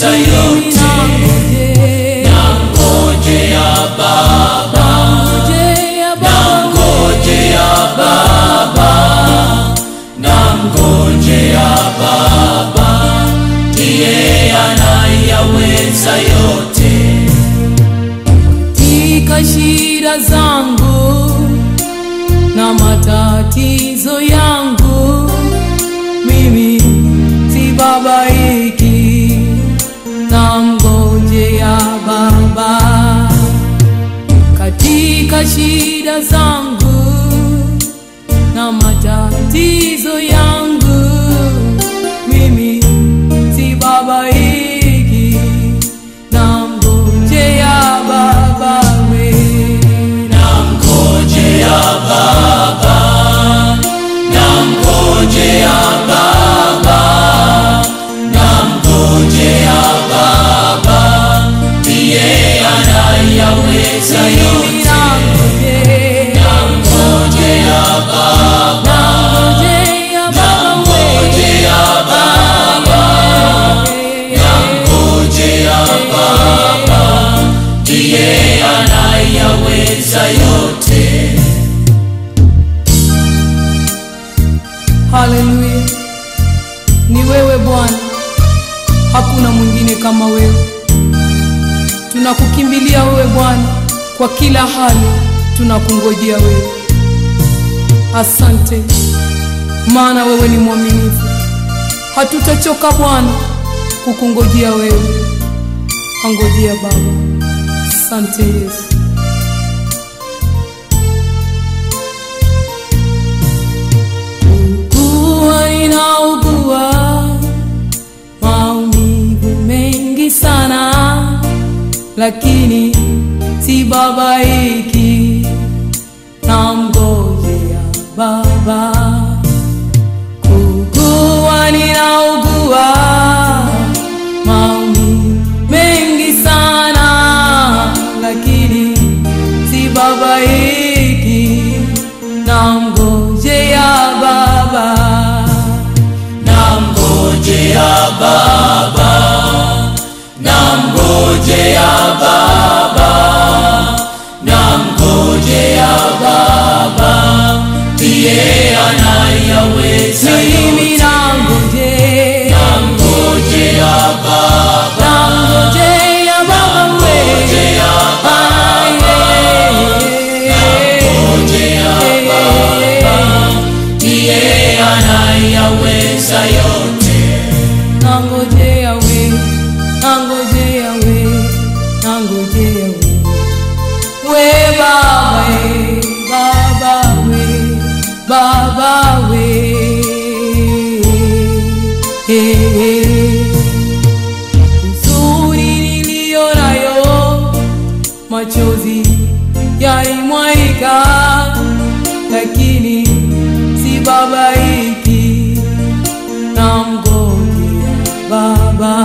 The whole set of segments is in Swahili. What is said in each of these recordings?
anayaweza yote. Nangojea Baba, nangojea Baba, nangojea Baba, ndiye anayaweza yote. katika shida zangu na matatizo yangu, mimi sibabaiki, namngojea Baba. Katika shida zangu na matatizo yangu, mimi sibabaiki, namngojea Baba we Namngojea Baba, namngojea Baba, namngojea Baba, ndiye anayaweza yote. Namngojea Baba, namngojea Baba, namngojea Baba, ndiye anayaweza yote. Haleluya, ni wewe Bwana, hakuna mwingine kama wewe. Tunakukimbilia wewe Bwana, kwa kila hali tunakungojea wewe. Asante, maana wewe ni mwaminifu. Hatutachoka Bwana kukungojea wewe. Angojea Baba. Asante Yesu. Kuwa ninaugua maumivu mengi sana, lakini sibabaiki, namngojea Baba. Kuwa ninaugua maumivu mengi sana, lakini sibabaiki, namngojea Baba. Namngojea Baba, namngojea Baba, namngojea Baba, ndiye anayaweza Mimi yote. nangojea, Namngojea Baba, nangojea Baba wewe. namngojea Namngojea Baba, ndiye anayaweza yote. Nangojea we, nangojea we, nangojea we. We Baba we, Baba we, Baba we. Hey, hey. Huzuni niliyo nayo, machozi yalimwaika, lakini sibabaiki, namngojea Baba.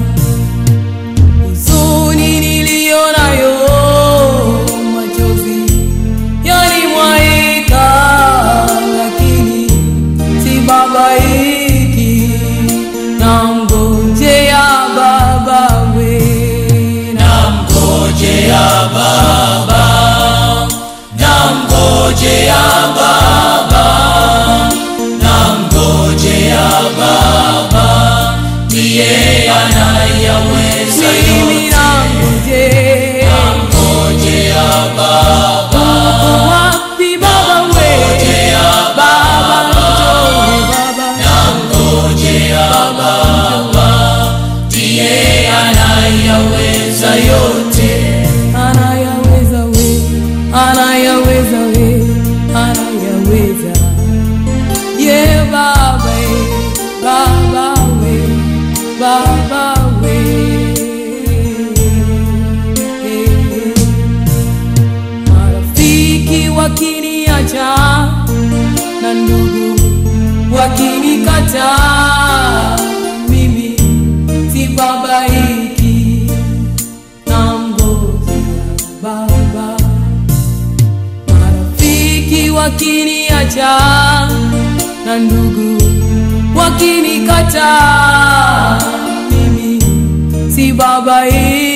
Huzuni niliyo nayo, machozi yalimwaika, lakini sibabaiki, namngojea Baba we Namngojea Baba, namngojea Baba, namngojea Baba, ndiye anayaweza mimi yote. nangojea Namngojea Baba, wapi Baba we namngojea Baba njoo Baba namngojea Baba, ndiye anayaweza yote. anayaweza we anayaweza we anayaweza ye Baba e Baba we Baba we marafiki wakiniacha na ndugu wakinikataa mimi sibabaiki namngojea Baba. Marafiki wakiniacha na ndugu wakinikataa, mimi sibabaiki